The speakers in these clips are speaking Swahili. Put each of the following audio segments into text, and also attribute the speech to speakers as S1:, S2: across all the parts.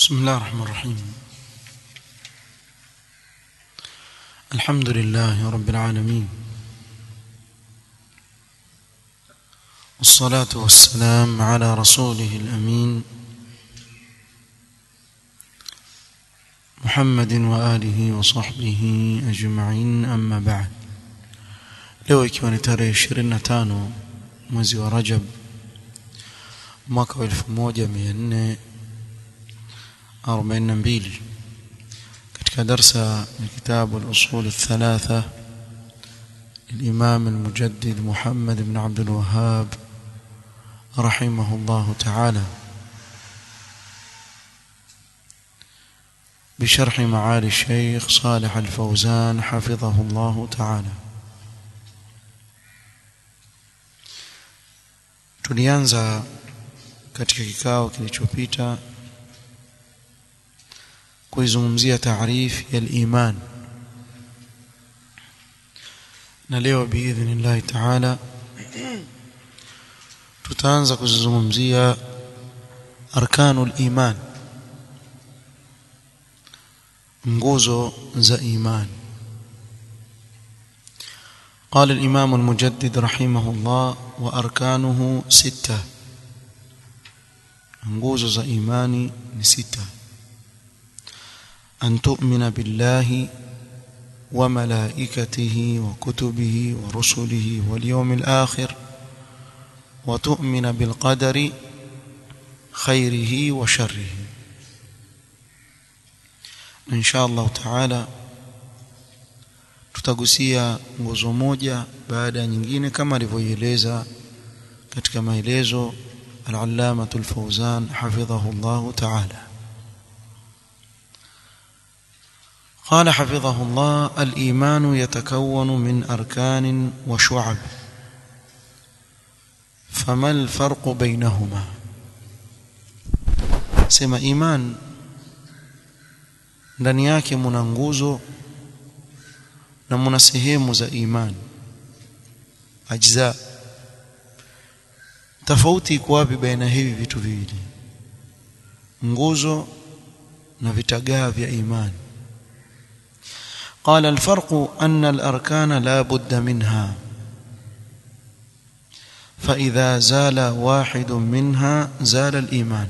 S1: بسم الله الرحمن الرحيم الحمد لله رب العالمين والصلاة والسلام على رسوله الأمين محمد وآله وصحبه أجمعين أما بعد leo ikiwa ni tarehe 25 mwezi wa Rajab mwaka wa 1442 katika darsa ya kitabu al-usul الثلاثه الإمام المجدد محمد بن عبد الوهاب رحمه الله تعالى بشرح معالي الشيخ صالح الفوزان حفظه الله تعالى tulianza katika kikao kilichopita kuizungumzia taarifu ya iman na leo biidhnillahi taala tutaanza kuzungumzia arkanul iman nguzo za imani قال الإمام المجدد رحمه الله وأركانه ستة nguzo za imani ni sita an tu'mina billahi wa malaikatihi wa kutubihi wa rusulihi wal yawmil akhir wa tu'mina bil qadari khairihi wa sharrihi insha Allah ta'ala tutagusia nguzo moja baada ya nyingine kama alivyoieleza katika maelezo al-allama al-fawzan hafidhahu Allah ta'ala قال حفظه الله الإيمان يتكون من أركان وشعب فما الفرق بينهما سما إيمان ndani yake mna nguzo na mna sehemu za imani ajza tofauti iko wapi baina hivi vitu viwili nguzo na vitagaa vya imani قال الفرق أن الأركان لا بد منها فإذا زال واحد منها زال الإيمان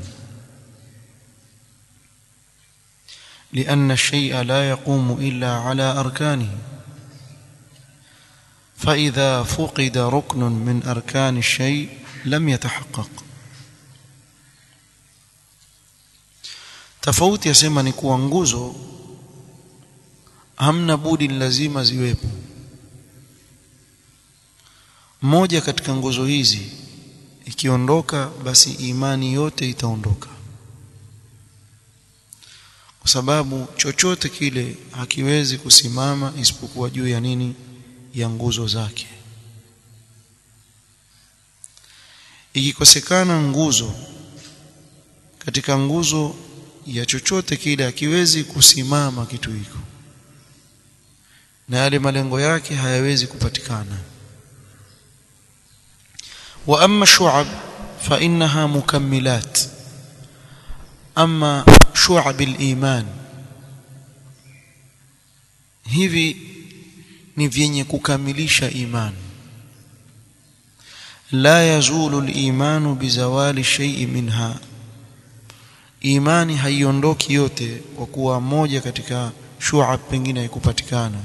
S1: لأن الشيء لا يقوم إلا على أركانه فإذا فقد ركن من أركان الشيء لم يتحقق tofauti yasema ni kuwa nguzo hamna budi lazima ziwepo moja katika nguzo hizi ikiondoka basi imani yote itaondoka kwa sababu chochote kile hakiwezi kusimama isipokuwa juu ya nini ya nguzo zake ikikosekana nguzo katika nguzo ya chochote kile hakiwezi kusimama kitu hiko na yale malengo yake hayawezi kupatikana wa amma shu'ab fa innaha mukammilat amma shu'ab al-iman hivi ni vyenye kukamilisha imani la yazulu al-imanu bizawali shay'in minha imani haiondoki yote kwa kuwa moja katika shu'ab pengine haikupatikana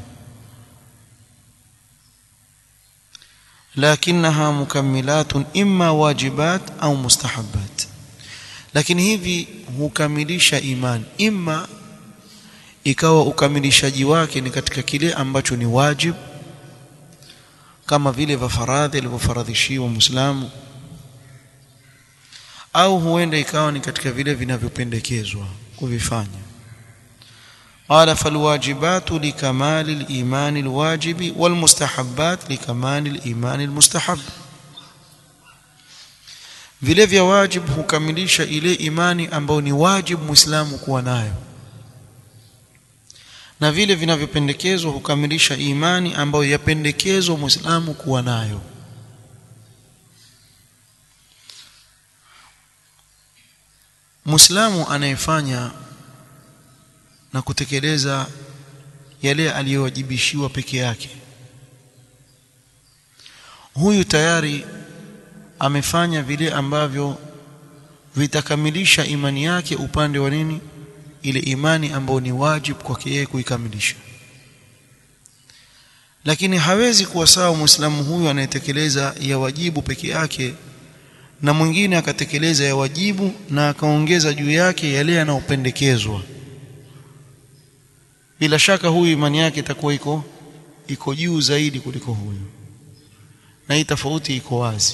S1: lakinaha mukammilatun imma wajibat au mustahabbat lakini hivi hukamilisha imani imma ikawa ukamilishaji wake ni katika kile ambacho ni wajib kama vile vya faradhi alivyofaradhishiwa muislamu au huenda ikawa ni katika vile vinavyopendekezwa kuvifanya قال فالواجبات لكمال الإيمان الواجب والمستحبات لكمال الإيمان المستحب vile vya wajib hukamilisha ile imani ambayo ni wajib muislamu kuwa nayo na vile vinavyopendekezwa hukamilisha imani ambayo yapendekezwa muislamu kuwa nayo muislamu anayefanya na kutekeleza yale aliyowajibishiwa peke yake huyu tayari amefanya vile ambavyo vitakamilisha imani yake upande wa nini ile imani ambayo ni wajibu kwake yeye kuikamilisha lakini hawezi kuwa sawa muislamu huyu anayetekeleza ya wajibu peke yake na mwingine akatekeleza ya wajibu na akaongeza juu yake yale yanayopendekezwa bila shaka huyu imani yake itakuwa iko iko juu zaidi kuliko huyu na hii tofauti iko wazi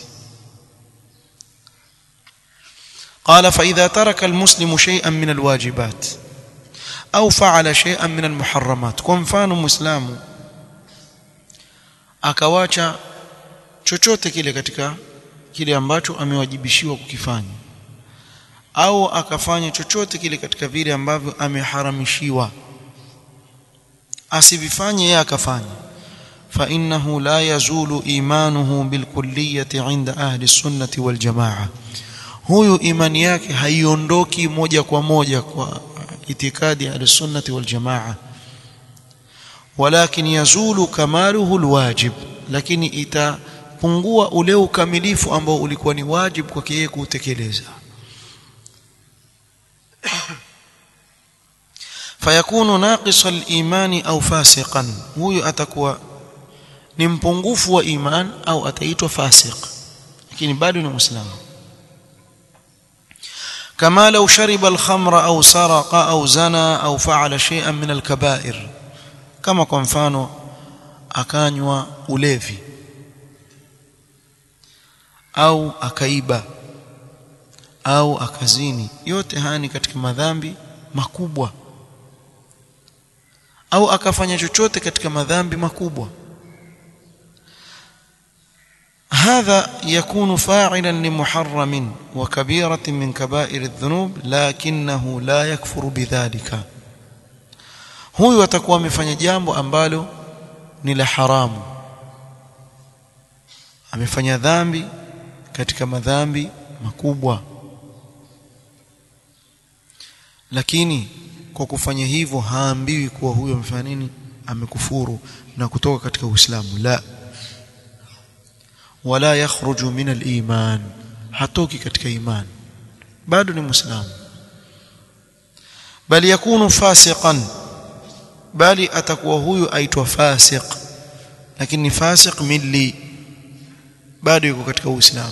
S1: قال فإذا ترك المسلم شيئا من الواجبات أو فعل شيئا من المحرمات kwa mfano muislamu akawacha chochote kile katika kile ambacho amewajibishiwa kukifanya au akafanya chochote kile katika vile ambavyo ameharamishiwa asivifanye yeye akafanya fa innahu la yazulu imanuhu bilkulliyati inda ahli sunnati wal jamaa huyu imani yake haiondoki moja kwa moja kwa itikadi ya al-sunnati wal jamaa walakin yazulu kamaluhu alwajib lakini itapungua ule ukamilifu ambao ulikuwa ni wajibu kwake yeye kutekeleza fayakunu naqisa al-imani au fasiqan huyu atakuwa ni mpungufu wa iman au ataitwa fasiq lakini bado ni muislamu كما لو شرب الخمر أو سرق أو زنى أو فعل شيئا من الكبائر كما kwa mfano akanywa ulevi au akaiba au akazini yote haya ni katika madhambi makubwa au akafanya chochote katika madhambi makubwa هذا يكون فاعلا لمحرم وكبيرة من كبائر الذنوب لكنه لا يكفر بذلك huyu atakuwa amefanya jambo ambalo ni la haramu amefanya dhambi katika madhambi makubwa lakini kwa kufanya hivyo haambiwi kuwa huyo amefanya nini amekufuru na kutoka katika Uislamu la wala yakhruju min al-iman hatoki katika iman bado ni muislamu bali yakunu fasiqan bali atakuwa huyu aitwa fasiq lakini ni fasiq milli bado yuko katika uislamu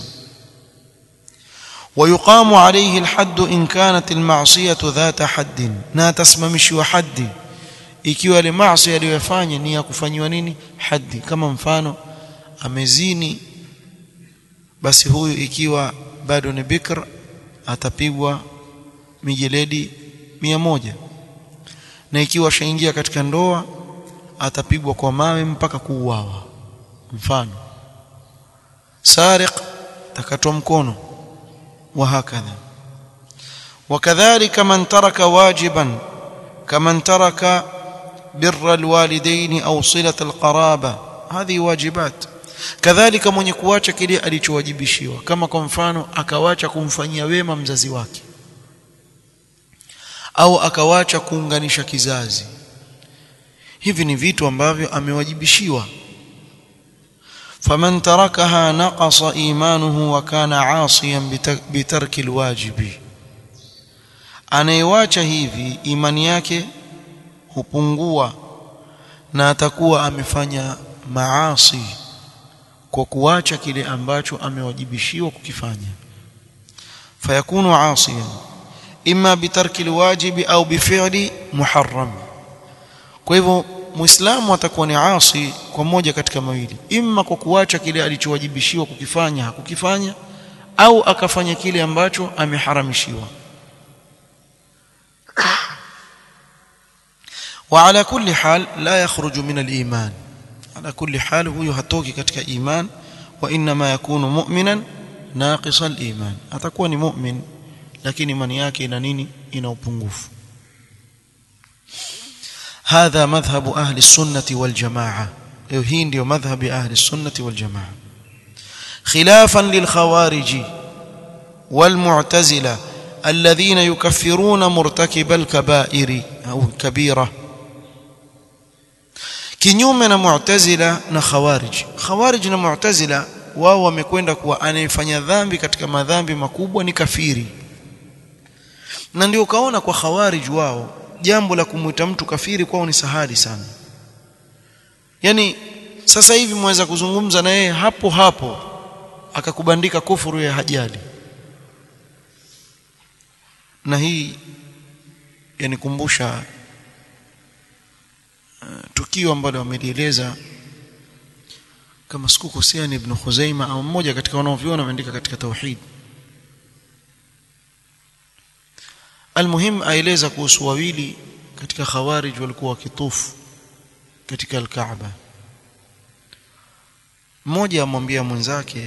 S1: ويقام عليه الحد إن كانت المعصية ذات حد na tasimamishwa haddi ikiwa ile maasi aliyofanya ni ya kufanywa nini haddi kama mfano amezini basi huyu ikiwa bado ni bikr atapigwa mijeledi mia moja na ikiwa shaingia katika ndoa atapigwa kwa mawe mpaka kuuawa mfano sariq takatwa mkono وهكذا وكذلك من ترك واجبا كمن ترك بر الوالدين أو صلة القرابة هذه واجبات kadhalika mwenye kuacha kile alichowajibishiwa kama kwa mfano akawacha kumfanyia wema mzazi wake au akawacha kuunganisha kizazi hivi ni vitu ambavyo amewajibishiwa faman tarakaha naqasa imanuhu wa kana asiyan bitarki alwajibi anayewacha hivi imani yake hupungua na atakuwa amefanya maasi kwa kuacha kile ambacho amewajibishiwa kukifanya fayakunu asiyan imma bitarki alwajibi au bifi'li muharram kwa hivyo muislamu atakuwa ni asi kwa moja katika mawili imma kwa kuacha kile alichowajibishiwa kukifanya hakukifanya au akafanya kile ambacho ameharamishiwa وعلى كل حال لا يخرج من الإيمان على كل حال هو hatoki katika iman wa inma yakunu mu'minan naqis al-iman atakuwa ni mu'min lakini imani yake ina nini ina upungufu هذا مذهب أهل السنة والجماعة hii ndio madhhabi ahli السنة والجماعة خلافا للخوارج والمعتزلة الذين يكفرون مرتكب الكبائر أو كبيرة kinyume na mu'tazila na khawarij khawarij na mu'tazila wao wamekwenda kuwa anayefanya dhambi katika madhambi makubwa ni kafiri na ndio kaona kwa khawarij wao jambo la kumwita mtu kafiri kwao ni sahali sana yani sasa hivi mweza kuzungumza na yeye hapo hapo akakubandika kufuru ya hajali na hii yanikumbusha uh, tukio ambalo wamelieleza kama sikukosea ni Ibn Khuzaima au mmoja katika wanaoviona ameandika katika tauhid almuhim aeleza kuhusu wawili katika khawarij walikuwa wakitufu katika al-Kaaba mmoja amwambia mwenzake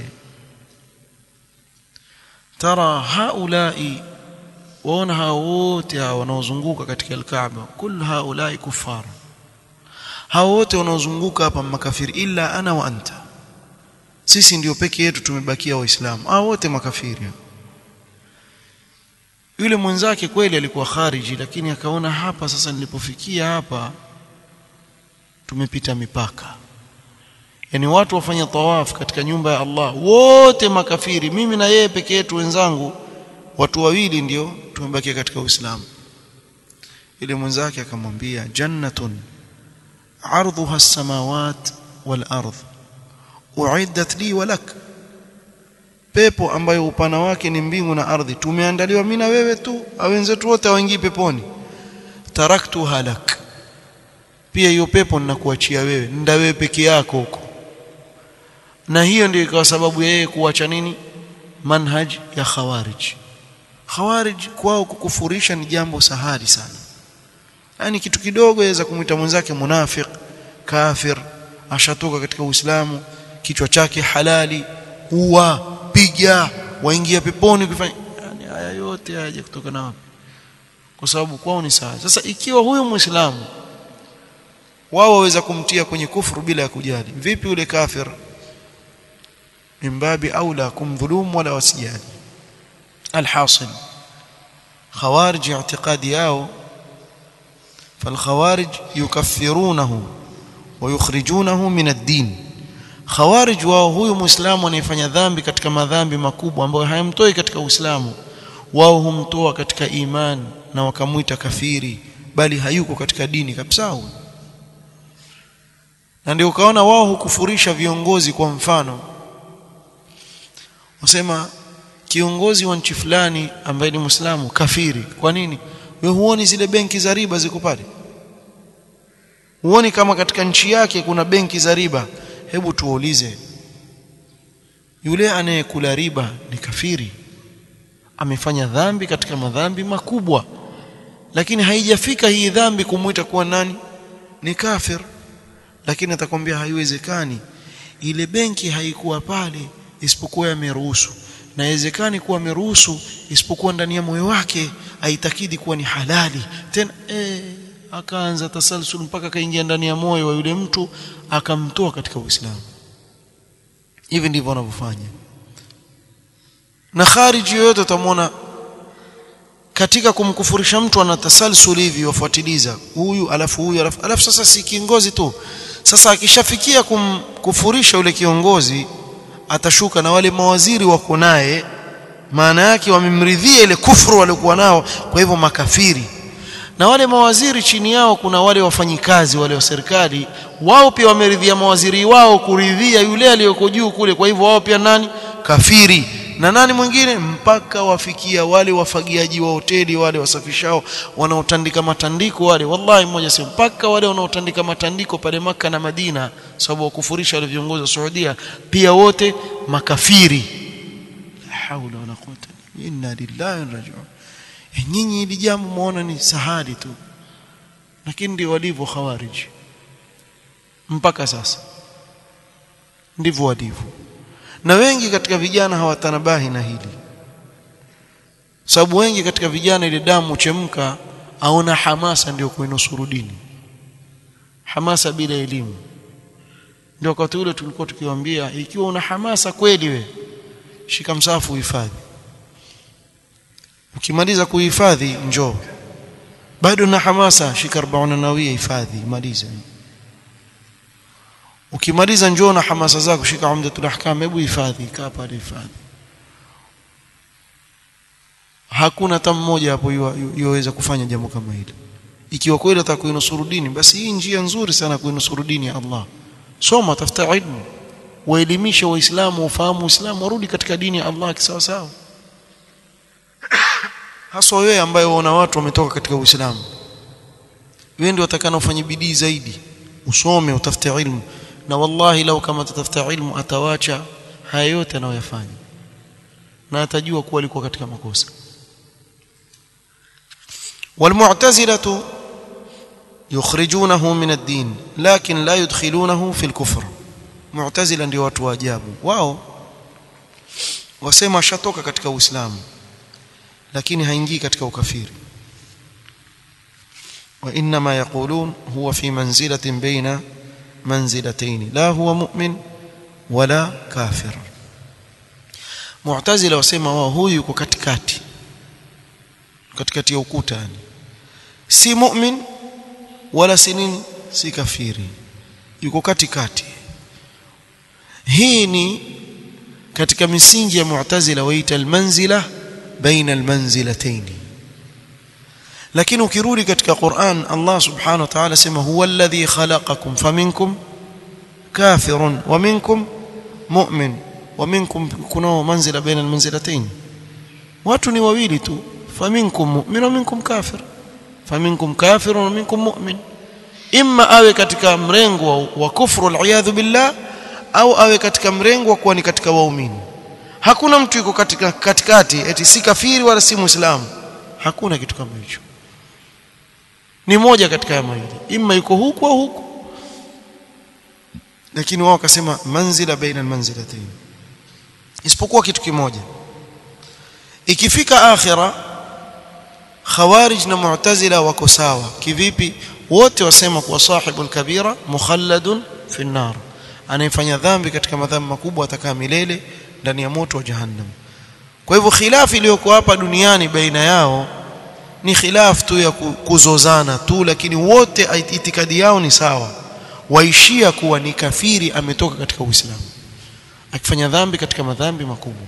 S1: tara haulai waona hao wote hao wanaozunguka katika al-Kaaba kul haulai kufar hao wote wanaozunguka hapa makafiri illa ana wa anta sisi ndio peke yetu tumebakia waislamu hao wote makafiri yule mwenzake kweli alikuwa khariji lakini akaona hapa sasa nilipofikia hapa tumepita mipaka yani watu wafanya tawaf katika nyumba ya Allah wote makafiri mimi na yeye peke yetu wenzangu watu wawili ndio tumebakia katika Uislamu ile mwenzake akamwambia jannatun ardhuha as-samawat wal ardh uiddat li wa lak pepo ambayo upana wake ni mbingu na ardhi tumeandaliwa mimi na wewe tu au wenzetu wote waingii peponi taraktu halak pia hiyo pepo ninakuachia wewe nda wewe peke yako huko na hiyo ndio ikawa sababu yeye kuacha nini manhaj ya khawarij khawarij kwao kukufurisha ni jambo sahali sana yani kitu kidogo yaweza kumwita mwenzake munafiq kafir ashatoka katika uislamu kichwa chake halali huwa piga waingia peponi kufanya yani haya yote hayaje kutoka na wapi kwa sababu kwao ni sawa sasa ikiwa huyo muislamu wao waweza kumtia kwenye kufuru bila ya kujali vipi yule kafir mimbabi aula kumdhulumu wala wasijali alhasil khawarij i'tiqadi yao فالخوارج يكفرونه ويخرجونه من الدين khawarij wao huyu muislamu anayefanya dhambi katika madhambi makubwa ambayo hayamtoi katika uislamu wao humtoa katika iman na wakamuita kafiri bali hayuko katika dini kabisa huyo na ndio ukaona wao hukufurisha viongozi kwa mfano wasema kiongozi wa nchi fulani ambaye ni muislamu kafiri kwa nini wewe huoni zile benki za riba ziko pale huoni kama katika nchi yake kuna benki za riba hebu tuulize yule anayekula riba ni kafiri amefanya dhambi katika madhambi makubwa lakini haijafika hii dhambi kumuita kuwa nani ni kafir lakini atakwambia haiwezekani ile benki haikuwa pale isipokuwa yameruhusu na haiwezekani kuwa ameruhusu isipokuwa ndani ya moyo wake aitakidi kuwa ni halali tena eh akaanza tasalsul mpaka akaingia ndani ya moyo wa yule mtu akamtoa katika Uislamu hivi ndivyo wanavyofanya na khariji yoyote utamwona katika kumkufurisha mtu ana tasalsul hivi wafuatiliza huyu alafu huyu alafu, alafu sasa si kiongozi tu sasa akishafikia kumkufurisha yule kiongozi atashuka na wale mawaziri wako naye maana yake wamemridhia ile kufuru waliokuwa nao kwa hivyo makafiri na wale mawaziri chini yao kuna wale wafanyikazi wale wa serikali wao pia wameridhia mawaziri wao kuridhia yule aliyoko juu kule kwa hivyo wao pia nani kafiri na nani mwingine mpaka wafikia wale wafagiaji wa hoteli wale wasafishao wanaotandika matandiko wale wallahi mmoja sema mpaka wale wanaotandika matandiko pale maka na Madina sababu wakufurisha wale viongozi wa Saudia pia wote makafiri la haula wala quwwata inna lillahi wa rajiun nyinyi hili jambo muona ni sahali tu lakini ndio walivyo khawariji mpaka sasa ndivyo walivyo na wengi katika vijana hawatanabahi na hili sababu wengi katika vijana ile damu chemka aona hamasa ndio kuinusuru dini hamasa bila elimu ndio wakati ule tulikuwa tukiwaambia ikiwa una hamasa kweli we shika msafu uhifadhi ukimaliza kuhifadhi njoo bado na hamasa shika 40 nawia hifadhi maliza ukimaliza njoo na hamasa zako shika umdatul ahkam hebu hifadhi kaa pale hifadhi hakuna hata mmoja hapo yoweza kufanya jambo kama hilo ikiwa kweli atakuinusuru dini basi hii njia nzuri sana kuinusuru dini ya Allah soma tafuta ilmu waelimisha waislamu ufahamu uislamu warudi katika dini ya Allah kisawa sawa hasa wewe ambaye waona watu wametoka katika uislamu wewe ndio utakana ufanye bidii zaidi usome utafute ilmu na wallahi lau kama tatafuta ilmu atawacha haya yote anayoyafanya na atajua kuwa alikuwa katika makosa والمعتزلة يخرجونه من الدين لكن لا يدخلونه في الكفر معتزلة ndio watu wa ajabu wao wasema shatoka katika uislamu lakini haingii katika ukafiri وانما يقولون هو في منزله بين منزلتين لا هو مؤمن ولا كافر معتزله wasema wao huyu yuko katikati katikati ya ukuta yani si mu'min wala si nini si kafiri yuko katikati hii ni katika misingi ya mu'tazila waita almanzila baina almanzilatayn lakini ukirudi katika Qur'an Allah subhanahu wa ta'ala sema huwa alladhi khalaqakum faminkum kafirun wa minkum mu'min wa minkum kuna manzila baina almanzilatayn watu ni wawili tu faminkum mu'min wa minkum kafir faminkum kafirun wa minkum mu'min imma awe katika mrengo wa kufru al'iyadhu billah au awe katika mrengo wa kuwa ni katika waumini hakuna mtu yuko katika katikati eti si kafiri wala si muislamu hakuna kitu kama hicho ni moja katika ya mawili imma yuko huku au huku lakini wao wakasema manzila baina almanzilatayn isipokuwa kitu kimoja ikifika akhira khawarij na mu'tazila wako sawa kivipi wote wasema kuwa sahibul kabira mukhalladun fi nar anayefanya dhambi katika madhambi makubwa atakaa milele ndani ya moto wa jahannam kwa hivyo khilafu iliyokuwa hapa duniani baina yao ni khilaf tu ya kuzozana tu lakini wote itikadi yao ni sawa waishia kuwa ni kafiri ametoka katika uislamu akifanya dhambi katika madhambi makubwa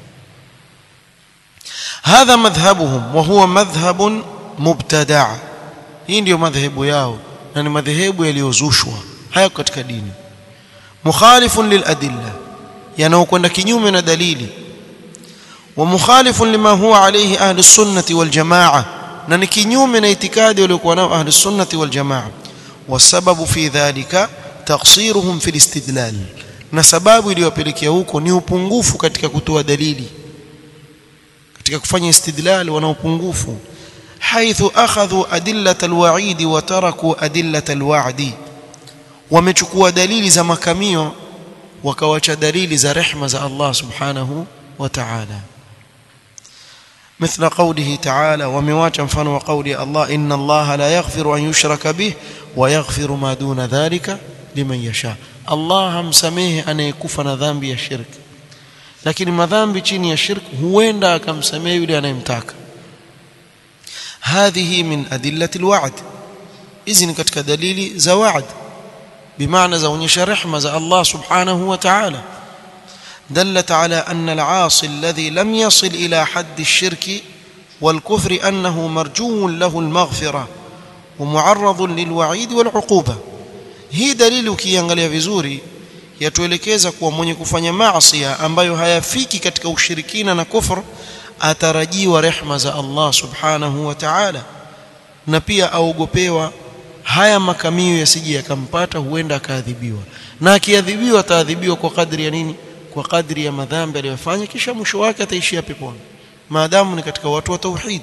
S1: hadha madhhabuhum wa huwa madhhabun mubtada hii ndio madhehebu yao na ni madhehebu yaliyozushwa hayako katika dini mukhalifun liladilla yanaokwenda kinyume na dalili wa mukhalifun lima huwa alayhi ahli sunnati wal jamaa na ni kinyume na itikadi waliokuwa nao ahli sunnati wal jamaa wasababu fi dhalika taqsiruhum fi istidlal na sababu iliyowapelekea huko ni upungufu katika kutoa dalili katika kufanya istidlal wana upungufu haithu akhadhu adillat alwa'id wa taraku adillat alwa'di wamechukua dalili za makamio wakawacha dalili za rehma za Allah subhanahu wa ta'ala مثل قوله تعالى ومواجه مفان وقول الله إن الله لا يغفر أن يشرك به ويغفر ما دون ذلك لمن يشاء الله همسميه أن يكفنا ذنبي الشرك lakini madhambi chini ya shirk huenda akamsamehe yule anayemtaka hadhihi min adillati alwa'd hizi ni katika dalili za wa'd bimaana zaonyesha rehma za Allah subhanahu wa ta'ala دلت على أن العاصي الذي لم يصل إلى حد الشرك والكفر أنه مرجو له المغفرة ومعرض للوعيد والعقوبة هي دليل ukiangalia vizuri yatuelekeza kuwa mwenye kufanya maasi ambayo hayafiki katika ushirikina na kufr atarajiwa rehma za Allah subhanahu wa ta'ala na pia aogopewa haya makamio yasije yakampata huenda akaadhibiwa na akiadhibiwa ataadhibiwa kwa kadri ya nini kwa kadri ya madhambi aliyofanya kisha mwisho wake ataishia peponi maadamu ni katika watu wa tauhid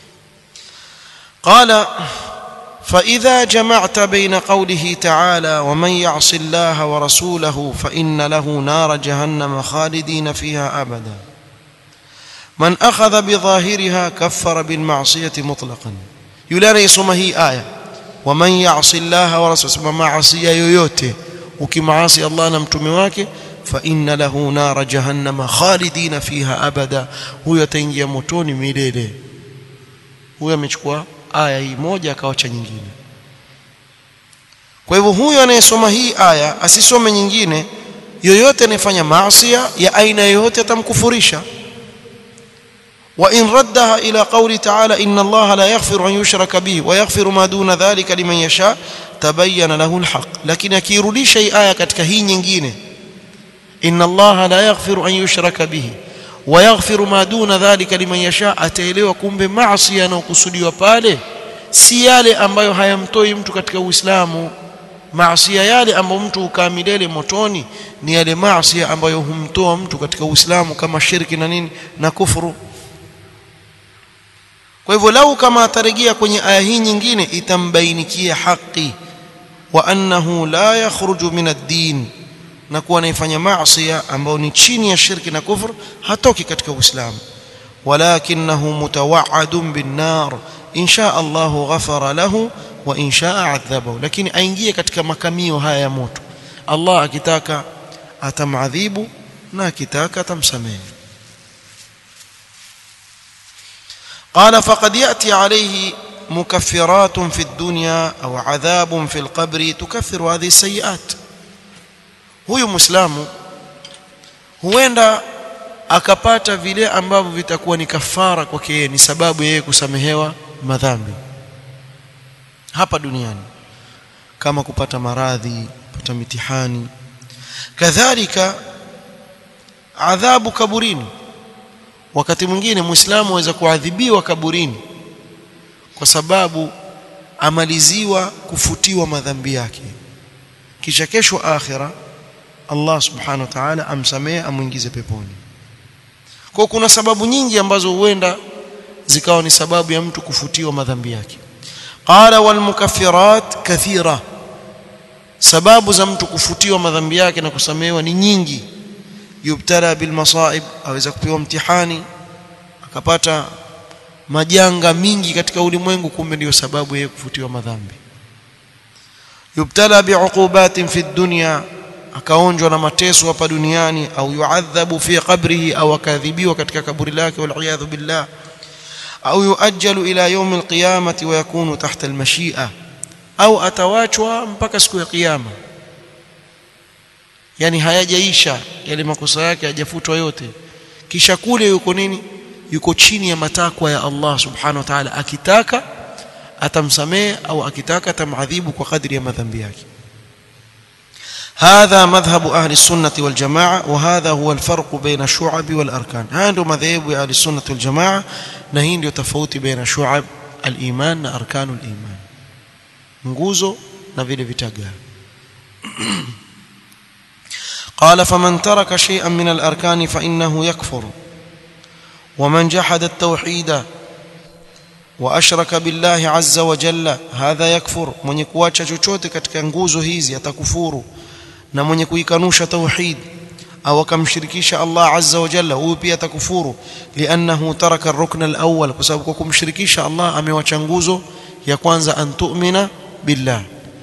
S1: qala فإذا جمعت بين قوله تعالى ومن يعص الله ورسوله فإن له نار جهنم خالدين فيها أبدا من أخذ بظاهرها كفر بالمعصية مطلقا يلاني هي آية ومن يعص الله ورسوله معصية يويوته وكمعاصي الله نمتمي wake فإن له نار جهنم خالدين فيها أبدا هو يتنجي متون ميلele huyo amechukua aya hii moja akawacha nyingine kwa hivyo huyo anayesoma hii aya asisome nyingine yoyote anayefanya maasi ya aina yoyote atamkufurisha وإن ردها إلى قول تعالى إن الله لا يغفر أن يشرك به ويغفر ما دون ذلك لمن يشاء تبين له الحق لكن akirudisha hii aya katika hii nyingine إن الله لا يغفر أن يشرك به ويغفر ما دون ذلك لمن يشاء ataelewa kumbe maasi yanayokusudiwa pale si yale ambayo hayamtoi mtu katika Uislamu maasi yale ambayo mtu ukaa milele motoni ni yale maasi ambayo humtoa mtu katika Uislamu kama shirki na nini na kufuru kwa hivyo lau kama atarejea kwenye aya hii nyingine itambainikia haki wa annahu la yakhruju min ad-din na kuwa anaifanya maasi ambayo ni chini ya shirki na kufur hatoki katika Uislamu walakinahu mutawaadun bin nar insha Allahu ghafara lahu wa insha adhabahu lakini aingie katika makamio haya ya moto Allah akitaka atamadhibu na akitaka atamsamehe قال فقد يأتي عليه مكفرات في الدنيا أو عذاب في القبر تكفر هذه السيئات huyu muislamu huenda akapata vile ambavyo vitakuwa ni kafara kwake yeye ni sababu yeye kusamehewa madhambi hapa duniani kama kupata maradhi kupata mitihani kadhalika adhabu kaburini wakati mwingine muislamu aweza kuadhibiwa kaburini kwa sababu amaliziwa kufutiwa madhambi yake kisha kesho akhira Allah subhanahu wa ta'ala amsamehe amuingize peponi kwa kuna sababu nyingi ambazo huenda zikawa ni sababu ya mtu kufutiwa madhambi yake qala wal mukaffirat kathira sababu za mtu kufutiwa madhambi yake na kusamehewa ni nyingi yubtala bil masaib aweza kupewa mtihani akapata majanga mingi katika ulimwengu kumbe ndio sababu yeye kufutiwa madhambi yubtala biuqubatin fi dunya akaonjwa na mateso hapa duniani au yuadhabu fi qabrihi au akadhibiwa katika kaburi lake wal billah au yuajjalu ila yawm alqiyamati wa yakunu tahta almashia au atawachwa mpaka siku ya kiyama yani hayajaisha yale makosa yake hajafutwa yote kisha kule yuko nini yuko chini ya matakwa ya Allah subhanahu wa ta'ala akitaka atamsamehe au akitaka atamadhibu kwa kadri ya madhambi yake هذا مذهب أهل السنة والجماعة وهذا هو الفرق بين الشعب والأركان هذا مذهب أهل السنة والجماعة نهين يتفوت بين شعب الإيمان أركان الإيمان nguzo na vile vitaga قال فمن ترك شيئا من الأركان فإنه يكفر ومن جحد التوحيد وأشرك بالله عز وجل هذا يكفر من يكواcha chochote katika nguzo hizi atakufuru na mwenye kuikanusha tauhid au akamshirikisha Allah azza wa jalla huyu pia atakufuru liannahu taraka ar-rukn al-awwal kwa sababu kwa kumshirikisha Allah amewacha nguzo ya kwanza an tu'mina billah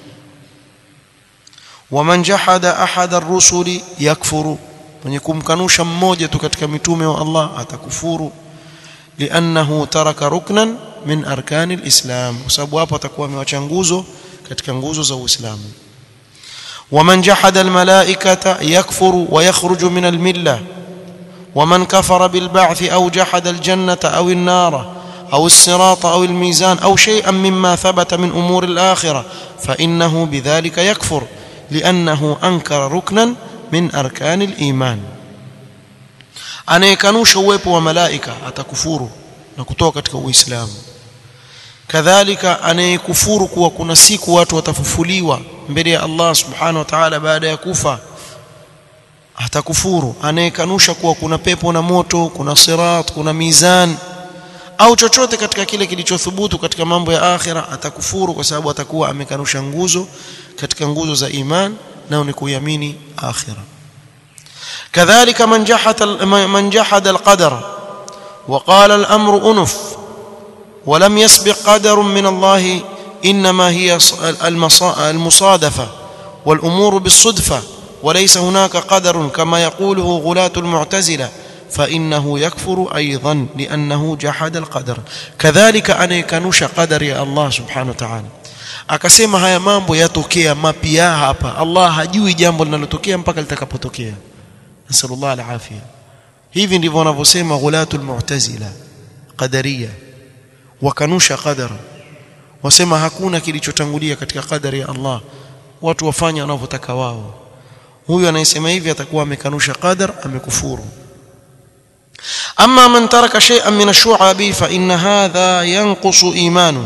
S1: waman jahada ahada ar-rusuli yakfuru mwenye kumkanusha mmoja tu katika mitume wa Allah atakufuru liannahu taraka ruknan min arkani al-islam kwa sababu hapo atakuwa amewacha nguzo katika nguzo za Uislamu ومن جحد الملائكة يكفر ويخرج من الملة ومن كفر بالبعث أو جحد الجنة أو النار أو الصراط أو الميزان أو شيئا مما ثبت من أمور الآخرة فإنه بذلك يكفر لأنه أنكر ركنا من أركان الإيمان anayekanusha uwepo wa malaika atakufuru na kutoka katika uislamu kadhalika anayekufuru kuwa kuna siku watu watafufuliwa mbele ya Allah subhanahu wa ta'ala baada ya kufa atakufuru anayekanusha kuwa kuna pepo na moto kuna sirat kuna mizan au chochote katika kile kilichothubutu katika mambo ya akhira atakufuru kwa sababu atakuwa amekanusha nguzo katika nguzo za iman nao ni kuiamini akhira kadhalika man jahada man jahada alqadar وقال الامر انف ولم يسبق قدر من الله انما هي المصادفه والامور بالصدفه وليس هناك قدر كما يقوله غلاة المعتزله فإنه يكفر أيضا لأنه جحد القدر كذلك أن يكنوش قدر يا الله سبحانه وتعالى akasema haya mambo yatokea mapya hapa Allah hajui jambo linalotokea mpaka litakapotokea nasallallahu alafia hivi ndivyo wanavyosema ghulatul mu'tazila qadariya wakanusha qadara wasema hakuna kilichotangulia katika qadari ya Allah watu wafanya wanavyotaka wao huyu anayesema hivi atakuwa amekanusha qadar amekufuru amma man taraka shay'an min ash-shu'abi fa inna hadha yanqusu imanu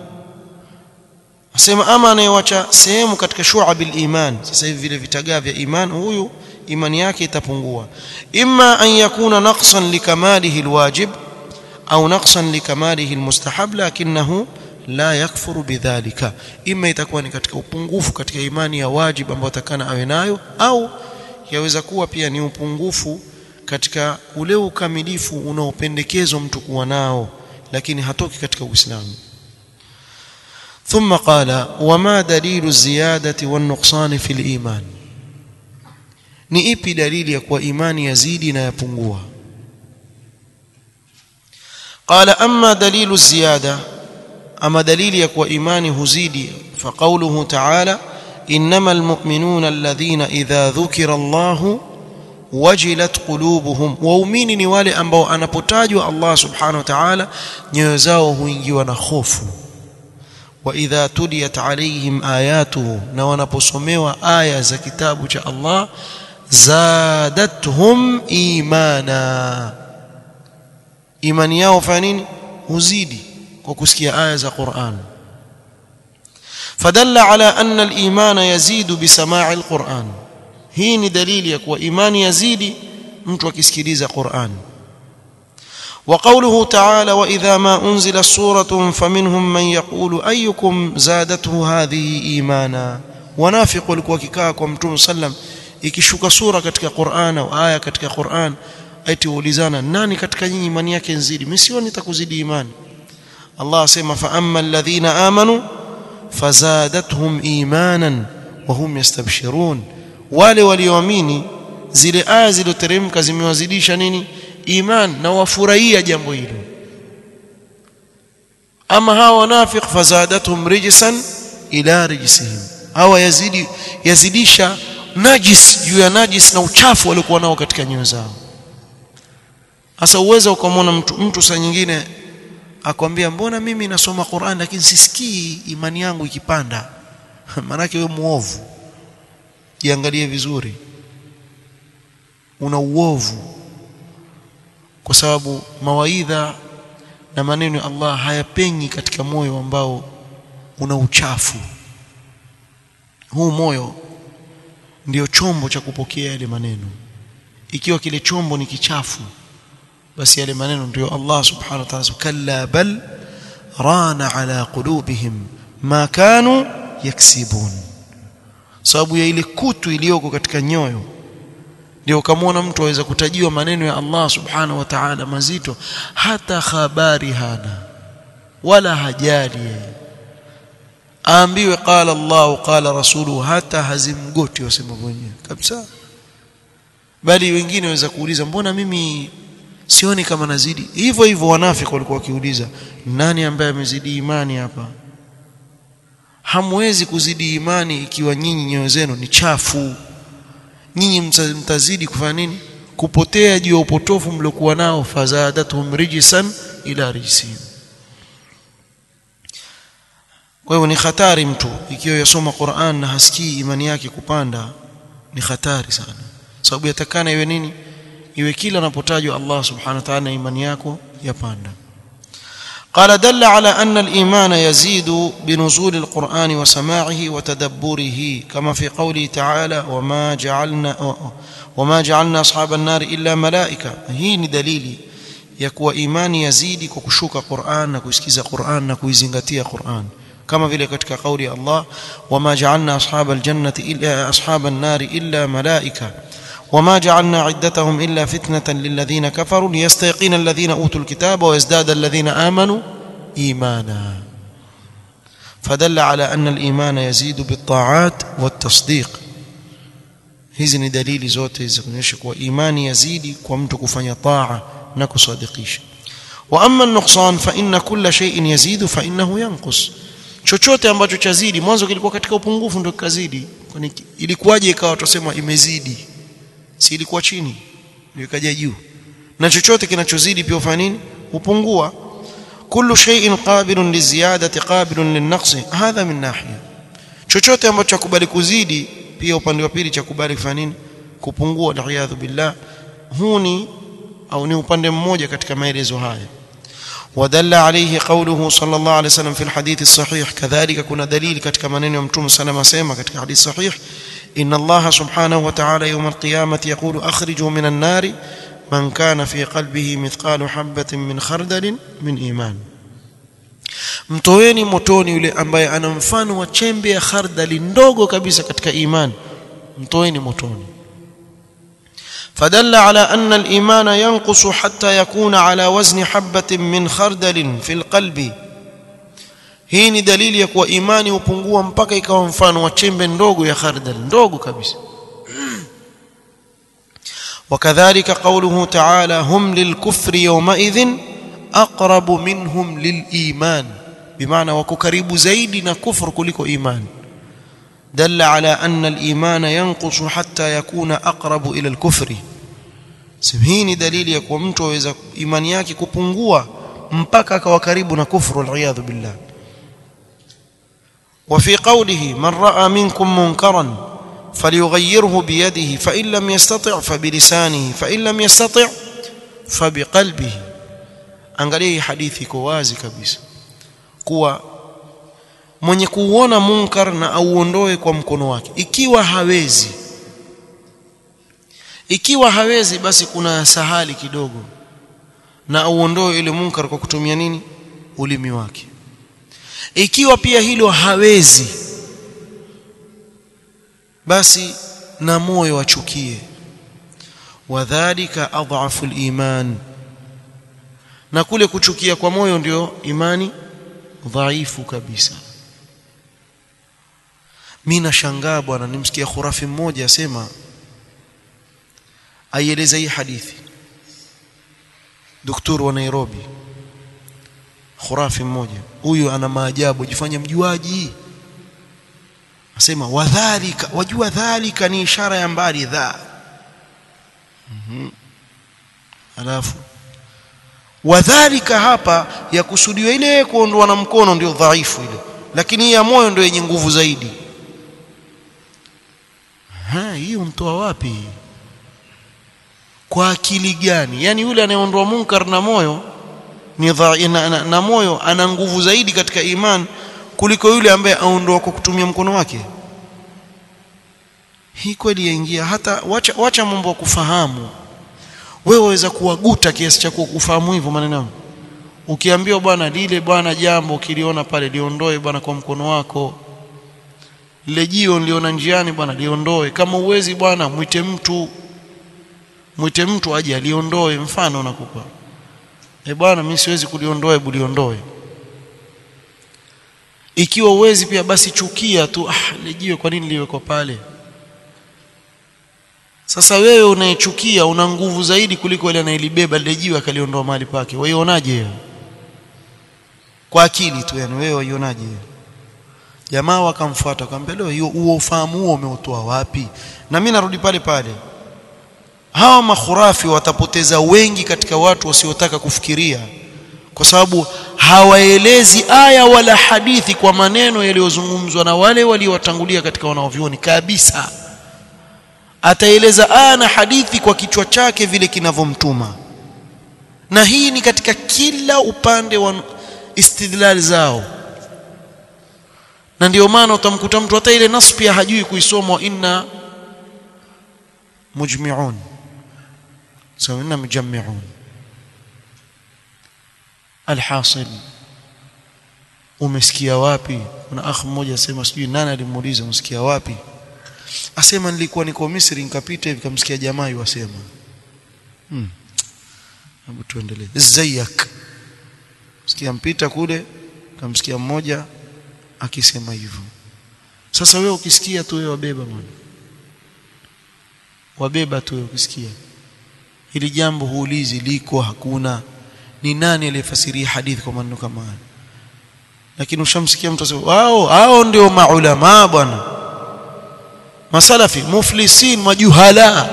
S1: asema ama anayewacha sehemu katika shu'abil iman sasa hivi vile vitagaa vya iman huyu imani yake itapungua imma an yakuna naqsan likamalihi alwajib au naqsan likamalihi almustahab lakinahu la yakfuru bidhalika ima itakuwa ni katika upungufu katika imani ya wajib ambayo atakana awe nayo au yaweza kuwa pia ni upungufu katika ule ukamilifu unaopendekezwa mtu kuwa nao lakini hatoki katika Uislamu ثم قال وما دليل الزيادة والنقصان في الإيمان ni ipi dalili ya kuwa imani yazidi na yapungua قال أما دليل الزيادة أما دليل يكوى إيماني هزيدي فقوله تعالى إنما المؤمنون الذين إذا ذكر الله وجلت قلوبهم waumini ni wale ambao anapotajwa Allah subhanahu wa ta'ala nyoyo zao huingiwa na hofu wa idha tuliyat alaihim ayatuhu na wanaposomewa aya za kitabu cha Allah zadatuhum imana imani yao fanya nini huzidi kwa kusikia aya za Qur'an fadalla ala anna al-iman yazidu bisama'i al-Qur'an hii ni dalili ya kuwa imani yazidi mtu akisikiliza Qur'an وقوله تعالى واذا ما انزلت سوره فمنهم من يقول ايكم زادته هذه ايمانا ونافق walikuwa kikaa kwa mtume sallam ikishuka sura katika Qur'an au aya katika Qur'an eti ulizana nani katika nyinyi imani yake nzidi mimi sioni nitakuzidi imani Allah asema fa amma alladhina amanu fazadatuhum imanan wa hum yastabshirun wale walioamini zile aya zilizoteremka zimewazidisha nini iman na wafurahia jambo hilo ama hawa wanafiq fazadatuhum rijsan ila rijsihim hawa yazidi yazidisha najis juu ya najis na uchafu waliokuwa nao katika nyoyo zao sasa uweza ukamwona mtu mtu saa nyingine akwambia mbona mimi nasoma Qur'an lakini sisikii imani yangu ikipanda maanake wewe muovu jiangalie vizuri una uovu kwa sababu mawaidha na maneno ya Allah hayapenyi katika moyo ambao una uchafu huu moyo ndio chombo cha kupokea yale maneno ikiwa kile chombo ni kichafu basi yale maneno ndio Allah subhanahu wa ta'ala kalla bal rana ala qulubihim ma kanu yaksibun sababu ya ile kutu iliyoko katika nyoyo ndio ukamwona mtu aweza kutajiwa maneno ya Allah subhanahu wa ta'ala mazito hata habari hana wala hajali yeye aambiwe qala Allah qala rasuluhu hata hazimgoti wasema mwenyewe kabisa bali wengine waweza kuuliza mbona mimi sioni kama nazidi hivyo hivyo wanafiki walikuwa wakiuliza nani ambaye amezidi imani hapa hamwezi kuzidi imani ikiwa nyinyi nyoyo zenu ni chafu nyinyi mtazidi kufanya nini kupotea juu ya upotofu mliokuwa nao fazadatuhum rijsan ila rijsihim kwa hiyo ni hatari mtu ikiwa yasoma Qur'an na hasikii imani yake kupanda ni hatari sana sababu yatakana iwe nini iwe kila anapotajwa Allah subhanahu wa ta'ala imani yako yapanda قال دل على أن الإيمان يزيد بنزول القرآن وسماعه وتدبره كما في قوله تعالى وما جعلنا وما جعلنا أصحاب النار إلا ملائكة هي دليل يكوى إيمان يزيد كشوك قرآن نكوسكيز قرآن نكويزنغتيا قرآن كما في لكتك قول الله وما جعلنا أصحاب الجنة إلا أصحاب النار إلا ملائكة وما جعلنا عدتهم إلا فتنة للذين كفروا ليستيقن الذين أوتوا الكتاب ويزداد الذين آمنوا إيمانا فدل على أن الإيمان يزيد بالطاعات والتصديق hizi ni dalili zote za kuonyesha kuwa imani yazidi kwa mtu kufanya taa na kusadikisha wa amma an-nuqsan fa inna kulla shay'in yazidu fa innahu yanqus chochote ambacho chazidi mwanzo kilikuwa katika upungufu ndio kikazidi kwani ilikuwaje ikawa tusema imezidi si ilikuwa chini ndio ikaja juu na chochote kinachozidi pia ufanya nini hupungua kullu shay'in qabilun liziyadati qabilun linnaqsi hadha min nahiya chochote ambacho chakubali kuzidi pia upande wa pili chakubali kufanya nini kupungua aliyadhu billah huu ni au ni upande mmoja katika maelezo haya ودل عليه قوله صلى الله عليه وسلم في الحديث الصحيح كذلك كنا دليل ketika maneno ya mtume sana asema katika hadith sahih إن الله سبحانه وتعالى يوم القيامة يقول أخرجوا من النار من كان في قلبه مثقال حبة من خردل من إيمان mtoeni motoni yule ambaye ana mfano wa chembe ya khardali ndogo kabisa katika imani mtoeni motoni فدل على أن الإيمان ينقص حتى يكون على وزن حبة من خردل في القلب hii ni dalili ya kuwa imani hupungua mpaka ikawa mfano wa chembe ndogo ya khardal ndogo kabisa وكذلك قوله تعالى هم للكفر يومئذ أقرب منهم للإيمان بمعنى وكقريب زيد كفر كلكو إيمان دل على أن الإيمان ينقص حتى يكون أقرب إلى الكفر سبهيني دليل يكون mtu aweza imani yake kupungua mpaka akawa karibu na kufru aliyadhu billah وفي قوله من راى منكم منكرا فليغيره بيده فان لم يستطع فبلسانه فان لم يستطع فبقلبه angalia hii hadithi iko wazi kabisa kuwa mwenye kuuona munkar na auondoe kwa mkono wake ikiwa hawezi ikiwa hawezi basi kuna sahali kidogo na auondoe ile munkar kwa kutumia nini ulimi wake ikiwa pia hilo hawezi basi na moyo achukie wadhālika adhafu al-iman na kule kuchukia kwa moyo ndio imani dhaifu kabisa mimi nashangaa bwana nimsikia khurafi mmoja asema aieleza hii hadithi daktari wa Nairobi khurafi mmoja huyu ana maajabu jifanya mjuaji asema wadhalika wajua dhalika ni ishara ya mbali dha mhm alafu wadhalika hapa ya kusudiwa ile kuondoa na mkono ndio dhaifu ile lakini ya moyo ndio yenye nguvu zaidi ha hiyo mtoa wapi kwa akili gani yani yule anayeondoa munkar na moyo ni dha, na, na, na moyo ana nguvu zaidi katika iman kuliko yule ambaye aondoa kwa kutumia mkono wake hii kweli yaingia hata wacha, wacha mambo ya kufahamu wewe waweza kuwaguta kiasi cha kufahamu hivyo maneno ukiambiwa bwana lile bwana jambo ukiliona pale liondoe bwana kwa mkono wako lile jio niliona njiani bwana liondoe kama uwezi bwana mwite mtu mwite mtu aje aliondoe mfano nakupa eh bwana mimi siwezi kuliondoa hebu liondoe ikiwa uwezi pia basi chukia tu ah lijiwe kwa nini liwekwa pale sasa wewe unayechukia una nguvu zaidi kuliko yule anayelibeba lile jiwe akaliondoa mahali pake waionaje hiyo kwa akili tu yani wewe waionaje hiyo jamaa wakamfuata akamwambia leo hiyo huo ufahamu huo umeutoa wapi na mimi narudi pale pale hawa makhurafi watapoteza wengi katika watu wasiotaka kufikiria kwa sababu hawaelezi aya wala hadithi kwa maneno yaliyozungumzwa na wale waliowatangulia katika wanaovioni kabisa ataeleza aya na hadithi kwa kichwa chake vile kinavyomtuma na hii ni katika kila upande wa istidlal zao na ndio maana utamkuta mtu hata ile nas pia hajui kuisoma inna mujmi'un sawa inna mujammi'un alhasil umesikia wapi kuna akh mmoja asema sijui nani alimuuliza umesikia wapi asema nilikuwa niko Misri nikapita hivi kamsikia jamaa yuwasema hmm hebu tuendelee zayak sikia mpita kule kamsikia mmoja akisema hivyo sasa wewe ukisikia tu wewe wabeba bwana wabeba tu ukisikia hili jambo huulizi liko hakuna ni nani aliyefasiria hadithi kwa maneno kama haya lakini ushamsikia mtu asema wao hao ndio maulama bwana masalafi muflisin majuhala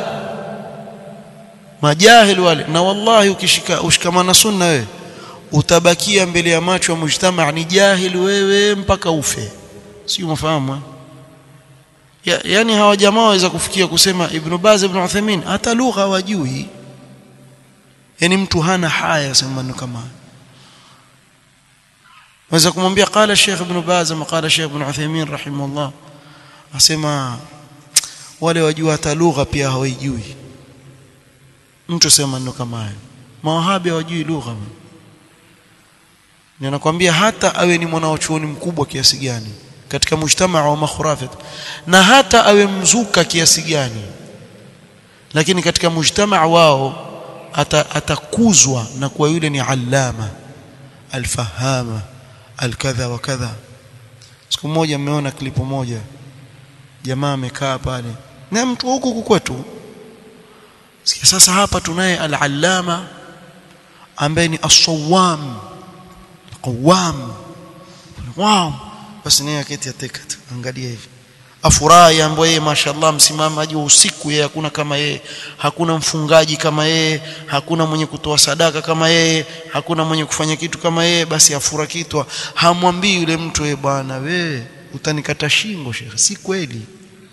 S1: majahil wale na wallahi ukishika ushikamana sunna wewe utabakia mbele ya macho ya mujtama ni jahil wewe mpaka ufe sio mafahamu ya, yani hawa jamaa waweza kufikia kusema Ibn Baz Ibn Uthaymeen hata lugha wajui yani mtu hana haya sema maneno kama waweza kumwambia qala Sheikh Ibn Baz ama qala Sheikh Ibn Uthaymeen rahimahullah asema wale wajua hata lugha pia hawajui mtu sema maneno kama hayo mawahabi hawajui lugha ninakwambia hata awe ni mwanachuoni mkubwa kiasi gani katika mujtamaa wa makhurafat na hata awe mzuka kiasi gani lakini katika mujtamaa wao atakuzwa na kuwa yule ni allama alfahama alkadha wa kadha siku moja mmeona klipu moja jamaa amekaa pale na mtu huku kwetu sikia sasa hapa tunaye al-allama ambaye ni as-sawam qawam wow basi naye aketi ateka tu angalia hivi afurahi ambaye yeye mashallah msimamaji wa usiku yeye hakuna kama yeye hakuna mfungaji kama yeye hakuna mwenye kutoa sadaka kama yeye hakuna mwenye kufanya kitu kama yeye basi afura kitwa hamwambii yule mtu yeye bwana we utanikata shingo shekhe si kweli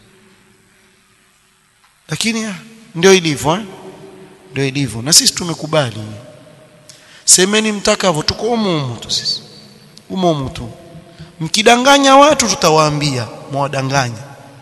S1: lakini ndio ilivyo eh? ndio ilivyo na sisi tumekubali semeni mtakavyo tuko umumu tu sisi umumu tu mkidanganya watu tutawaambia mwadanganya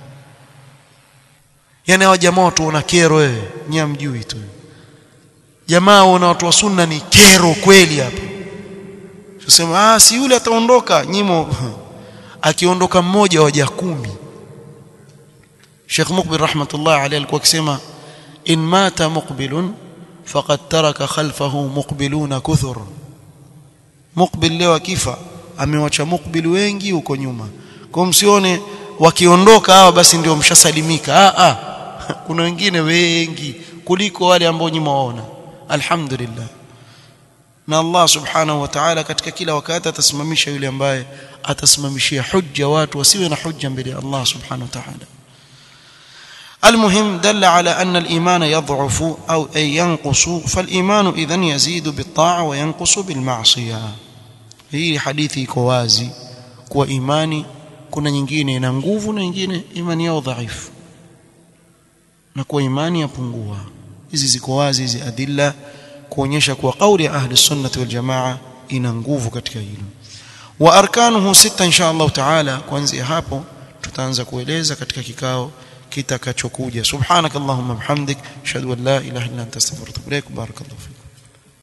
S1: yani hawa jamaa watu wana kero wewe nyia mjui tu jamaa wana watu wa sunna ni kero kweli hapa tusema ah si yule ataondoka nyimo akiondoka mmoja waja kumi Sheikh Mukbil rahmatullah alayhi alikuwa akisema in mata muqbilun faqad taraka khalfahu muqbiluna kuthur muqbil leo akifa amewacha muqbil wengi huko nyuma kwa msione wakiondoka hawa basi ndio mshasalimika ah ah kuna wengine wengi kuliko wale ambao nyuma waona alhamdulillah na Allah subhanahu wa ta'ala katika kila wakati atasimamisha yule ambaye atasimamishia hujja watu wasiwe na hujja mbele ya Allah subhanahu wa ta'ala المهم دل على أن الإيمان يضعف أو أي ينقص فالإيمان إذن يزيد بالطاعة وينقص بالمعصية hii hadithi iko wazi kuwa imani kuna nyingine ina nguvu na nyingine imani yao dhaifu na kuwa imani yapungua hizi ziko wazi hizi adilla kuonyesha kuwa kauli ya ahli sunnati wal jamaa ina nguvu katika hilo wa arkanuhu sita insha Allah taala kuanzia hapo tutaanza kueleza katika kikao kitakachokuja subhanakallahumma bihamdik ashhadu an la ilaha illa anta astaghfiruka wa atubu ilaik barakallahu